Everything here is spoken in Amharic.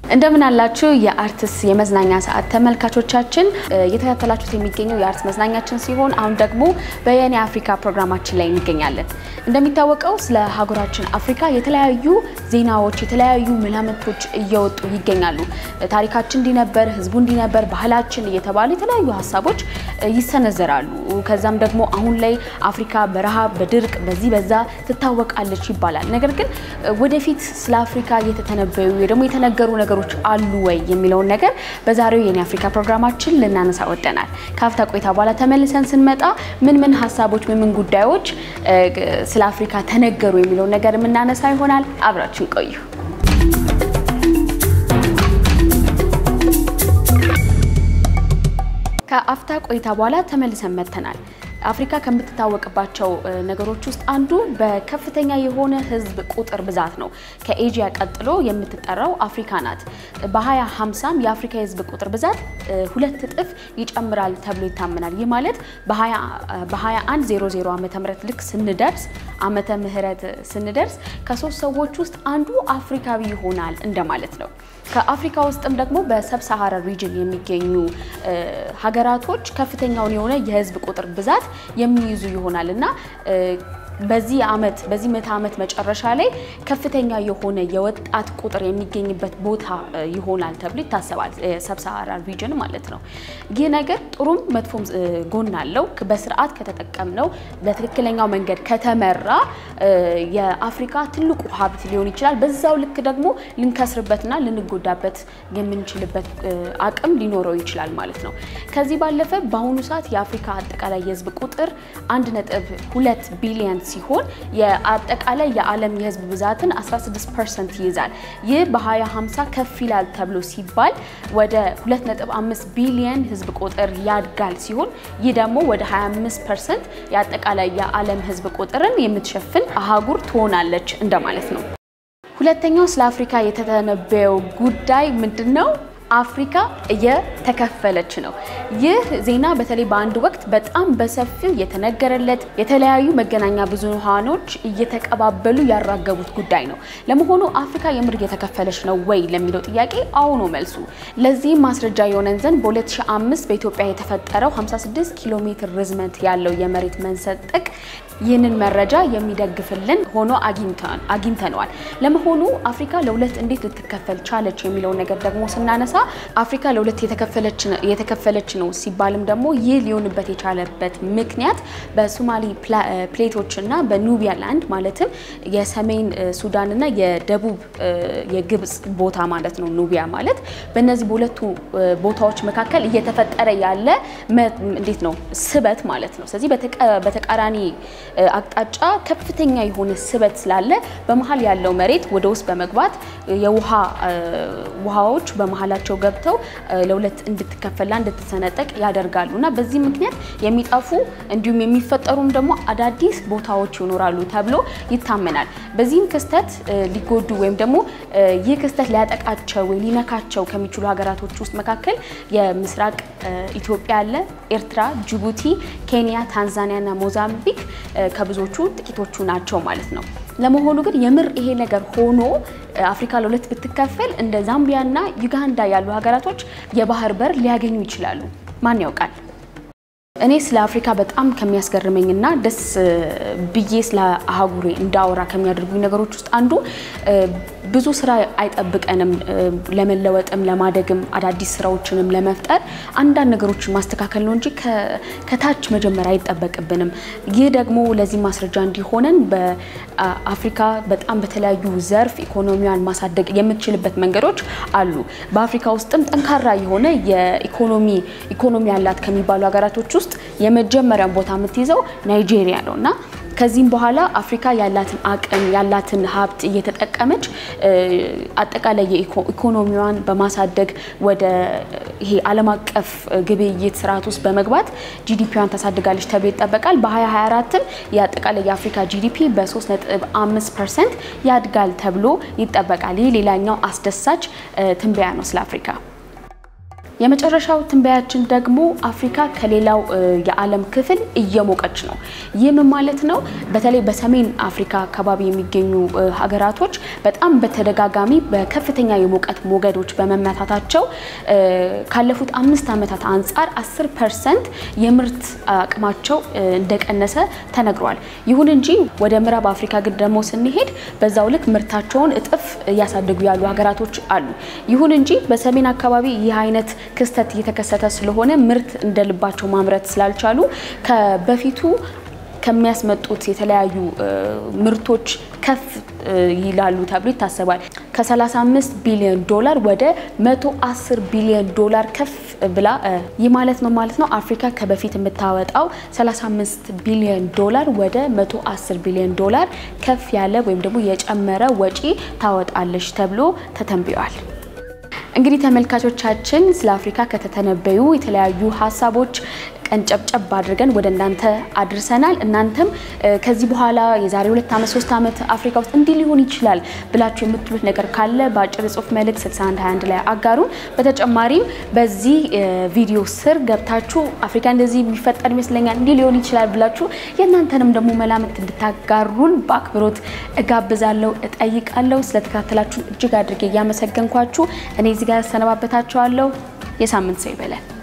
እንደምን አላችሁ የአርትስ የመዝናኛ ሰዓት ተመልካቾቻችን፣ እየተከታተላችሁት የሚገኘው የአርትስ መዝናኛችን ሲሆን አሁን ደግሞ በየኔ አፍሪካ ፕሮግራማችን ላይ እንገኛለን። እንደሚታወቀው ስለ ሀገራችን አፍሪካ የተለያዩ ዜናዎች፣ የተለያዩ መላምቶች እየወጡ ይገኛሉ። ታሪካችን እንዲነበር፣ ህዝቡ እንዲነበር፣ ባህላችን እየተባሉ የተለያዩ ሀሳቦች ይሰነዘራሉ። ከዛም ደግሞ አሁን ላይ አፍሪካ በረሃብ በድርቅ በዚህ በዛ ትታወቃለች ይባላል። ነገር ግን ወደፊት ስለ አፍሪካ እየተተነበዩ ደግሞ የተነገሩ ነገሮች አሉ ወይ የሚለውን ነገር በዛሬው የኔ አፍሪካ ፕሮግራማችን ልናነሳ ወደናል። ከአፍታ ቆይታ በኋላ ተመልሰን ስንመጣ ምን ምን ሀሳቦች ምን ምን ጉዳዮች ስለ አፍሪካ ተነገሩ የሚለውን ነገር የምናነሳ ይሆናል። አብራችን ቆዩ። ከአፍታ ቆይታ በኋላ ተመልሰን መጥተናል። አፍሪካ ከምትታወቅባቸው ነገሮች ውስጥ አንዱ በከፍተኛ የሆነ ህዝብ ቁጥር ብዛት ነው። ከኤዥያ ቀጥሎ የምትጠራው አፍሪካ ናት። በ2050 የአፍሪካ የህዝብ ቁጥር ብዛት ሁለት እጥፍ ይጨምራል ተብሎ ይታመናል። ይህ ማለት በ2100 ዓመተ ምህረት ልክ ስንደርስ ዓመተ ምህረት ስንደርስ ከሶስት ሰዎች ውስጥ አንዱ አፍሪካዊ ይሆናል እንደማለት ነው። ከአፍሪካ ውስጥም ደግሞ በሰብ ሳሃራ ሪጅን የሚገኙ ሀገራቶች ከፍተኛውን የሆነ የህዝብ ቁጥር ብዛት የሚይዙ ይሆናል እና በዚህ ዓመት በዚህ ምዕተ ዓመት መጨረሻ ላይ ከፍተኛ የሆነ የወጣት ቁጥር የሚገኝበት ቦታ ይሆናል ተብሎ ይታሰባል። ሰብሳሃራ ሪጅን ማለት ነው። ይህ ነገር ጥሩም መጥፎም ጎን አለው። በስርዓት ከተጠቀምነው በትክክለኛው መንገድ ከተመራ የአፍሪካ ትልቁ ሀብት ሊሆን ይችላል። በዛው ልክ ደግሞ ልንከስርበትና ልንጎዳበት የምንችልበት አቅም ሊኖረው ይችላል ማለት ነው። ከዚህ ባለፈ በአሁኑ ሰዓት የአፍሪካ አጠቃላይ የህዝብ ቁጥር አንድ ነጥብ ሁለት ቢሊየን ሲሆን የአጠቃላይ የዓለም የህዝብ ብዛትን 16 ፐርሰንት ይይዛል። ይህ በ2050 ከፍ ይላል ተብሎ ሲባል ወደ 2.5 ቢሊየን ህዝብ ቁጥር ያድጋል ሲሆን ይህ ደግሞ ወደ 25 ፐርሰንት የአጠቃላይ የዓለም ህዝብ ቁጥርን የምትሸፍን አህጉር ትሆናለች እንደማለት ነው። ሁለተኛው ስለ አፍሪካ የተተነበየው ጉዳይ ምንድን ነው? አፍሪካ እየተከፈለች ነው። ይህ ዜና በተለይ በአንድ ወቅት በጣም በሰፊው የተነገረለት የተለያዩ መገናኛ ብዙሃኖች እየተቀባበሉ ያራገቡት ጉዳይ ነው። ለመሆኑ አፍሪካ የምር እየተከፈለች ነው ወይ ለሚለው ጥያቄ አዎ ነው መልሱ። ለዚህም ማስረጃ የሆነን ዘንድ በ2005 በኢትዮጵያ የተፈጠረው 56 ኪሎ ሜትር ርዝመት ያለው የመሬት መንሰጠቅ ይህንን መረጃ የሚደግፍልን ሆኖ አግኝተነዋል። ለመሆኑ አፍሪካ ለሁለት እንዴት ልትከፈል ቻለች የሚለውን ነገር ደግሞ ስናነሳ አፍሪካ ለሁለት የተከፈለች ነው ሲባልም ደግሞ ይህ ሊሆንበት የቻለበት ምክንያት በሶማሊ ፕሌቶች እና በኑቢያ ላንድ ማለትም የሰሜን ሱዳን እና የደቡብ የግብጽ ቦታ ማለት ነው። ኑቢያ ማለት በእነዚህ በሁለቱ ቦታዎች መካከል እየተፈጠረ ያለ እንዴት ነው ስበት ማለት ነው። ስለዚህ በተቃራኒ አቅጣጫ ከፍተኛ የሆነ ስበት ስላለ በመሀል ያለው መሬት ወደ ውስጥ በመግባት የውሃ ውሃዎች በመሀላቸው ገብተው ለሁለት እንድትከፈላ እንድትሰነጠቅ ያደርጋሉ እና በዚህ ምክንያት የሚጠፉ እንዲሁም የሚፈጠሩም ደግሞ አዳዲስ ቦታዎች ይኖራሉ ተብሎ ይታመናል። በዚህም ክስተት ሊጎዱ ወይም ደግሞ ይህ ክስተት ሊያጠቃቸው ወይ ሊነካቸው ከሚችሉ ሀገራቶች ውስጥ መካከል የምስራቅ ኢትዮጵያ አለ፣ ኤርትራ፣ ጅቡቲ፣ ኬንያ፣ ታንዛኒያ እና ሞዛምቢክ ከብዙዎቹ ጥቂቶቹ ናቸው ማለት ነው። ለመሆኑ ግን የምር ይሄ ነገር ሆኖ አፍሪካ ለሁለት ብትከፈል እንደ ዛምቢያና ዩጋንዳ ያሉ ሀገራቶች የባህር በር ሊያገኙ ይችላሉ። ማን ያውቃል? እኔ ስለ አፍሪካ በጣም ከሚያስገርመኝና ደስ ብዬ ስለ አህጉሬ እንዳወራ ከሚያደርጉኝ ነገሮች ውስጥ አንዱ ብዙ ስራ አይጠብቀንም። ለመለወጥም ለማደግም አዳዲስ ስራዎችንም ለመፍጠር አንዳንድ ነገሮችን ማስተካከል ነው እንጂ ከታች መጀመር አይጠበቅብንም። ይህ ደግሞ ለዚህ ማስረጃ እንዲሆነን በአፍሪካ በጣም በተለያዩ ዘርፍ ኢኮኖሚዋን ማሳደግ የምትችልበት መንገዶች አሉ። በአፍሪካ ውስጥም ጠንካራ የሆነ የኢኮኖሚ ኢኮኖሚ ያላት ከሚባሉ ሀገራቶች ውስጥ የመጀመሪያውን ቦታ የምትይዘው ናይጄሪያ ነው እና ከዚህም በኋላ አፍሪካ ያላትን አቅም ያላትን ሀብት እየተጠቀመች አጠቃላይ የኢኮኖሚዋን በማሳደግ ወደ ይሄ ዓለም አቀፍ ግብይት ስርዓት ውስጥ በመግባት ጂዲፒዋን ታሳድጋለች ተብሎ ይጠበቃል። በ2024ም የአጠቃላይ የአፍሪካ ጂዲፒ በ3.5 ፐርሰንት ያድጋል ተብሎ ይጠበቃል። ይህ ሌላኛው አስደሳች ትንበያ ነው ስለ አፍሪካ። የመጨረሻው ትንበያችን ደግሞ አፍሪካ ከሌላው የዓለም ክፍል እየሞቀች ነው። ይህ ምን ማለት ነው? በተለይ በሰሜን አፍሪካ አካባቢ የሚገኙ ሀገራቶች በጣም በተደጋጋሚ በከፍተኛ የሙቀት ሞገዶች በመመታታቸው ካለፉት አምስት ዓመታት አንጻር 10 ፐርሰንት የምርት አቅማቸው እንደቀነሰ ተነግሯል። ይሁን እንጂ ወደ ምዕራብ አፍሪካ ግን ደግሞ ስንሄድ በዛው ልክ ምርታቸውን እጥፍ እያሳደጉ ያሉ ሀገራቶች አሉ። ይሁን እንጂ በሰሜን አካባቢ ይህ አይነት ክስተት እየተከሰተ ስለሆነ ምርት እንደ ልባቸው ማምረት ስላልቻሉ ከበፊቱ ከሚያስመጡት የተለያዩ ምርቶች ከፍ ይላሉ ተብሎ ይታሰባል። ከ35 ቢሊዮን ዶላር ወደ 110 ቢሊዮን ዶላር ከፍ ብላ ይህ ማለት ነው ማለት ነው አፍሪካ ከበፊት የምታወጣው 35 ቢሊዮን ዶላር ወደ 110 ቢሊዮን ዶላር ከፍ ያለ ወይም ደግሞ የጨመረ ወጪ ታወጣለች ተብሎ ተተንብዮአል። እንግዲህ ተመልካቾቻችን ስለ አፍሪካ ከተተነበዩ የተለያዩ ሀሳቦች ቀንጨብጨብ አድርገን ወደ እናንተ አድርሰናል። እናንተም ከዚህ በኋላ የዛሬ ሁለት ዓመት ሶስት ዓመት አፍሪካ ውስጥ እንዲህ ሊሆን ይችላል ብላችሁ የምትሉት ነገር ካለ በአጭር የጽሁፍ መልእክት 6121 ላይ አጋሩን። በተጨማሪም በዚህ ቪዲዮ ስር ገብታችሁ አፍሪካ እንደዚህ የሚፈጠር ይመስለኛል እንዲህ ሊሆን ይችላል ብላችሁ የእናንተንም ደግሞ መላምት እንድታጋሩን በአክብሮት እጋብዛለሁ፣ እጠይቃለሁ። ስለተከታተላችሁን እጅግ አድርጌ እያመሰገንኳችሁ እኔ እዚህ ጋር ያሰነባበታችኋለሁ። የሳምንት ሰው ይበለን።